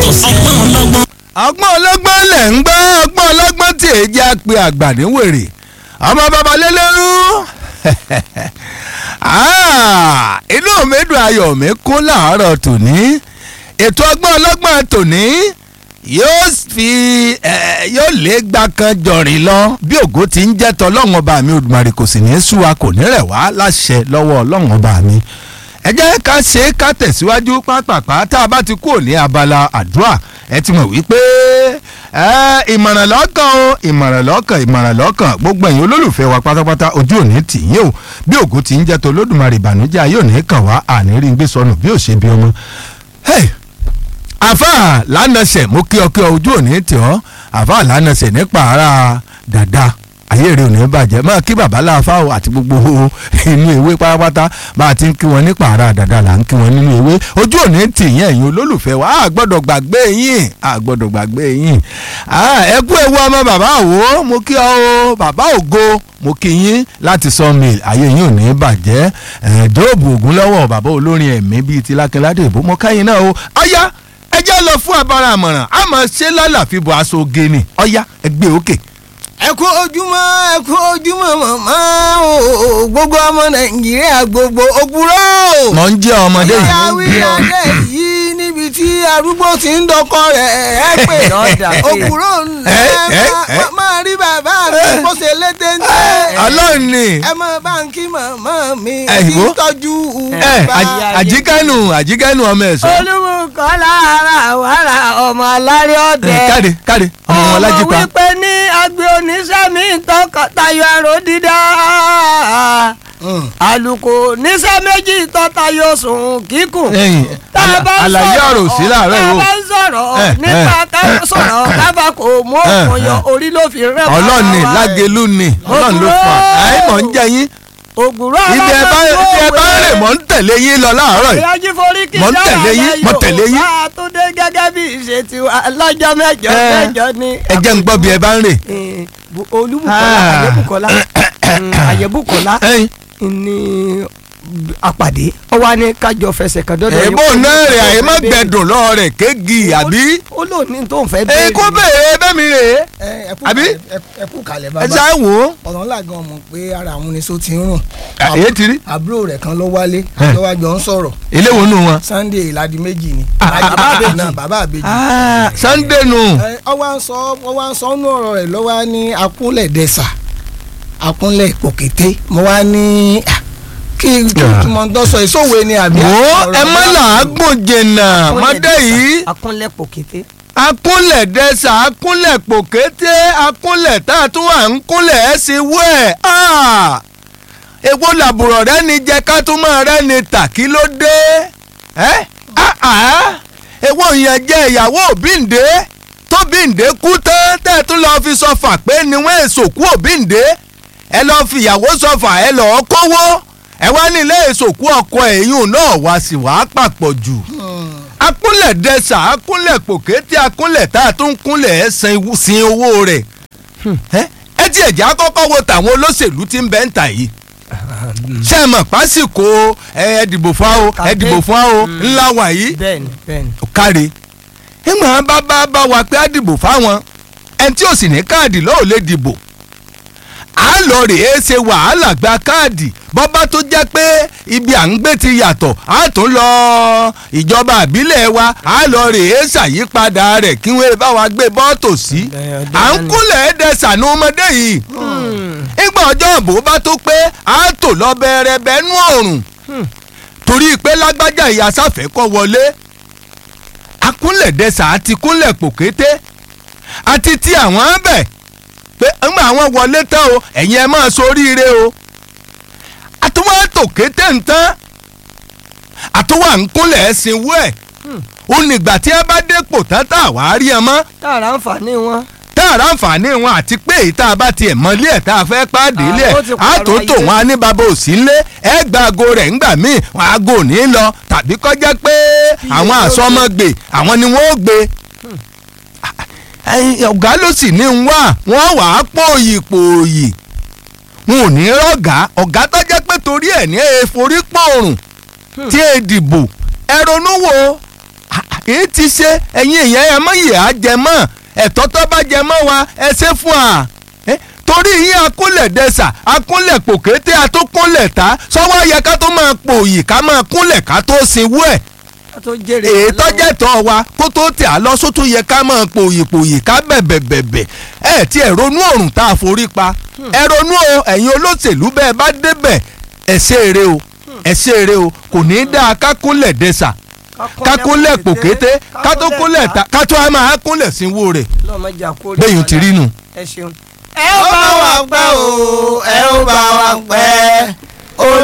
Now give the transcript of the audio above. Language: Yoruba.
sí. ọgbọ́n ọlọ́gbọ́n. ọgbọ́n ọlọ́gbọ́n lẹ̀ ń gbọ́ ọgbọ́n ọlọ́gbọ́n tí èjì á pe àgbà ní wèrè ọmọ bàbá lélẹ́rú Ah, inú mi dùn ayọ̀ mi kún láàárọ̀ tòní ètò ọgbọ́n ọlọ́gbọ́n tòní yóò fi eh, yóò lé gbà kan jọ̀rìn lọ bí ògo ti ń jẹ́ tọ́lọ́run ọba mi Olódùmarè kò sì ní í sú wa kò ní rẹ̀ wá láṣẹ lọ́wọ́ ọlọ́run ọba mi ẹ jẹ́ ká ṣe é ká tẹ̀síwájú pápápá tá a bá ti kúrò ní abala àdúrà ẹ ti mọ̀ wípé ẹ ìmọ̀ràn lọ́kàn o ìmọ̀ràn lọ́kàn ìmọ̀ràn lọ́kàn gbogbo ẹ̀yin olólùfẹ́ wa pátápátá ojú òní tì yín o bí ògo ti ń jẹ́ tó lódùmarè ìbànújẹ́ ayé òní kàn wá àní rí gbé sọnù bí ò ṣe bí ọmọ. Hey! àfà lánàṣẹ mo kí ọ kí ọ ojú òní tì ọ àfà lánàṣẹ nípa ara dàda ayé rẹ ò ní bàjẹ́ máa kí bàbá láàfà o àti gbogbo inú ewé pátápátá bá a ti ń kí wọn nípa ara dàda là ń kí wọn nínú ewé ojú òní tì yín ẹ̀yin olólùfẹ́ wa a gbọ́dọ̀ gbàgbé yín a gbọ́dọ̀ gbàgbé yín ẹ kú ewu ọmọ bàbá òwò mo kí ọ o bàbá ògo mo kí yín láti sawmill ayé yín ò ní bàjẹ́ ẹ̀ẹ́dọ́ọ̀bù ògún lọ́wọ́ bàbá olórin ẹ̀mí bíi ti lákẹ́ládé ìbò mọ́ káyìn náà o ọ̀yá ẹ jẹ́ lọ fún abara àmọ̀ràn a máa ṣe lálàfíbọ̀ aṣọ oge ni ọ̀yá ẹ gbé òkè. ẹ kú ojúmọ́ ẹ kú ojúmọ́ màmá o gbogbo ọmọ nàìjíríà gbogbo òpùrọ́. mọ̀ ń jẹ́ ọmọdé yìí. ìyáwí adé yìí níbi tí arúgbó ti ń dọkọ rẹ̀ ẹ pè òpùrọ́ ńlá máa rí bàbá mi bó ṣe lété ń tẹ́. ọlọ́run ni. ẹ máa bá ń kí màmá mi Ẹ, kí ìwọ? tọ́jú ẹ bàbá. àjíkẹ́nu àjíkẹ́nu ọmọ ẹ̀sọ́. olùkọ́ lára wàrà ọmọ aláré ọ̀dẹ. káde káde ọmọ wọn lájí ọmọ pa. wípé ní agbe oníṣẹ́mi tọkọtaya àrò dídá àlùkò níṣẹ́ méjì tọ́tayọ sùn kíkùn. ẹ̀yin tá a bá ń àlàyé sọ̀rọ̀ ọ̀rọ̀ sí láàárọ̀ tá a yìí bá o. ń sọ̀rọ̀ Eh, nípa eh, ká sọ̀rọ̀ kábà kò mú òkun yọ orí ló fi rẹ̀ wá ọlọ́run ni wá. lágẹ̀lú ni ọlọ́run ló fà á ẹ̀ mọ̀ ń jẹ yín. ògùrọ̀ ibi ẹ bá ibi ẹ bá rè mọ̀ ń tẹ̀lé yín lọ láàárọ̀ yìí. ìyájí forí kì í Mò ń tẹ̀lé yín, mò ń tẹ̀lé yín. bá a tún dé gẹ́gẹ́ bí ìṣe tiwa lọ́jọ́ mẹ́jọ Eh, mẹ́jọ ni. ẹ jẹ́ ń gbọ́ bí ẹ bá ń rè. Eh, Bu- olúbùkọ́lá Ah. àyẹ̀bùkọ́lá mm, àyẹ̀bùkọ́lá ẹ̀yin ní àpàdé ó wá ní kájọ fẹsẹ̀ kan dọ́dọ̀ èbó náà rè àyè má gbẹdùn lọ́ọ́ rẹ̀ kéègì àbí. ó lò ní tó ń fẹ́ ẹ kó béèrè bẹ́ẹ̀ mi rè é. Àbí? ẹ kú kalẹ̀ ẹ bàbá ṣáà wò ó. ọ̀nà ńlá gan mọ̀ pé ara àwọn oníṣó ti ń rùn èyí ti rí. àbúrò rẹ̀ kan ló wálé Eh. ló wá jọ ń sọ̀rọ̀ ilé wo nù wọn. Sunday ìlàdí méjì ni Ah, ah, bàbá ah, àbèjì ah. náà bàbá àbèjì Ah, Sunday nù. ẹ, ọ wá ń sọ ọ wá ń sọ ọ́nú ọ̀rọ̀ rẹ̀ ló wá ní akúnlẹ̀ dẹ́sà akúnlẹ̀ pòkété mo wá ní ah, kí kí kí mo ń dọ́sọ ìṣòwò ni àbí wo ọ̀rọ̀ ẹ má náà? làágùn jìnnà mọ́dé yìí akúnlẹ̀ pòkété. akúnlẹ̀ dẹ́sà akúnlẹ̀ pòkété akúnlẹ̀ tá a tún wà ń kúnlẹ̀ ẹ̀ sí wú ẹ̀ èwo làbùrọ̀ rẹ ni jẹ́ ká tún máa rẹ́ ni tà kí ló dé ẹ́ èwo ìyẹn jẹ́ ìyàwó òbíǹde tó bíǹde kú tán tẹ́ ẹ tún lọ́ọ́ fi sọfà pé ni wọ́n èso kú òbíǹde ẹ lọ́ọ́ fi ìyàwó sọfà ẹ lọ́ọ́ kówó ẹ wá ní ilé ìsòkú ọkọ ẹ̀yìn náà wá sí wàá papọ̀ jù akúnlẹ̀ dẹ́sà akúnlẹ̀ pòkété akúnlẹ̀ tá a tún kúnlẹ̀ ẹ̀ sin sin owó rẹ̀ ẹ ẹ ti ẹ̀jẹ̀ akọ́kọ́ wo tàwọn olóṣèlú tí ń bẹ́ ń tà yìí ṣé ẹ mọ̀ pásìkò ẹ ẹ dìbò fún wa o ẹ dìbò fún wa o ńlá wà yìí bẹ́ẹ̀ni bẹ́ẹ̀ni. káre ìmọ̀ bá bá bá wa pé á dìbò fáwọn ẹni tí ò sì ní káàdì lọ́ọ́ lè dìbò à á lọ rèé ṣe wàhálà gba káàdì bọ́bá tó jẹ́ pé ibi à ń gbé ti yàtọ̀ á tún lọ ìjọba àbílẹ̀ wa á lọ rèé ṣàyípadà rẹ̀ kí wọ́n bá wa gbé bọ́ọ̀tò sí à ń kúnlẹ̀ ẹ̀dẹ̀ sànú ọmọdé yìí nígbà ọjọ́ ìbò bá tó pé á tò lọ bẹ̀rẹ̀ bẹ́nu ọ̀run torí pé lágbájá ìyá sáfẹ́ kọ́ wọlé akúnlẹ̀dẹ́sà àti kúnlẹ̀ pòkété àti ti àwọn bẹ̀ pé ńgbà àwọn wọlé tán o ẹ̀yin ẹ máa soríire o àtúwọ́ tòkété ń tán àtúwọ́ à ń kúnlẹ̀ ẹ̀sìn wú ẹ̀ ó nígbà tí ẹ bá dépò tán tá a wàá rí ẹ mọ́ tààrà ń fà ní wọn. tá a rà àǹfààní wọn àti pé èyí tá a bá tiẹ̀ mọ́lé ẹ̀ tá a fẹ́ pàdé Ah, lẹ̀ ó ti á pààrọ̀ tó tò ayé. wọn á ní bàbá òsì ńlé ẹ gba aago rẹ̀ ńgbà míì wọn aago ò ní lọ tàbí kọjá pé àwọn ló àsọmọgbè àwọn ni wọ́n ó gbé ẹyin ọ̀gá ló sì ní ń wá wọ́n wà á pòòyì pòòyì wọn ò ní rọ̀gá ọ̀gá tó jẹ́ pé torí ẹ̀ ní èèforí pòrùn tí è dìbò ẹ ronú wo kì í ti ṣe ẹ̀yin èèyàn ẹ̀ mọ́ ìyá jẹ mọ́ ẹ̀tọ́ tó bá jẹ mọ́ wa ẹ ṣe fún wa Eh, torí yín akúnlẹ̀ dẹ́sà akúnlẹ̀ pòkété àtúnkúnlẹ̀ ta sọ́wọ́ yẹ ká tó máa pòyì ká máa kúnlẹ̀ ká tó sinwó ẹ̀ ká tó jèrè èyí wọn lọ́wọ́. tọ́jẹ́ tọ́ wa kó tó tẹ̀ á lọ sótú yẹ ká máa pòyì pòyì ká bẹ̀bẹ̀ bẹ̀bẹ̀ ẹ ti ẹ̀ ronú ọ̀rùn tá a forí pa ẹ ronú o ẹ̀yin olóṣèlú bẹ́ẹ̀ bá débẹ̀ ẹ ṣe eré o ẹ ṣe eré o kò ní í dáa ká kúnlẹ̀ dẹ́sà ká kúnlẹ̀ pòkété ká tó kúnlẹ̀ ta ká tó a máa kúnlẹ̀ sínwó rẹ̀ lọ́mọdé àkórí bẹ́ẹ̀ yóò ti rí nù. ẹ ṣeun. ẹ ó bá wa pẹ́ o ẹ ó bá wa pẹ́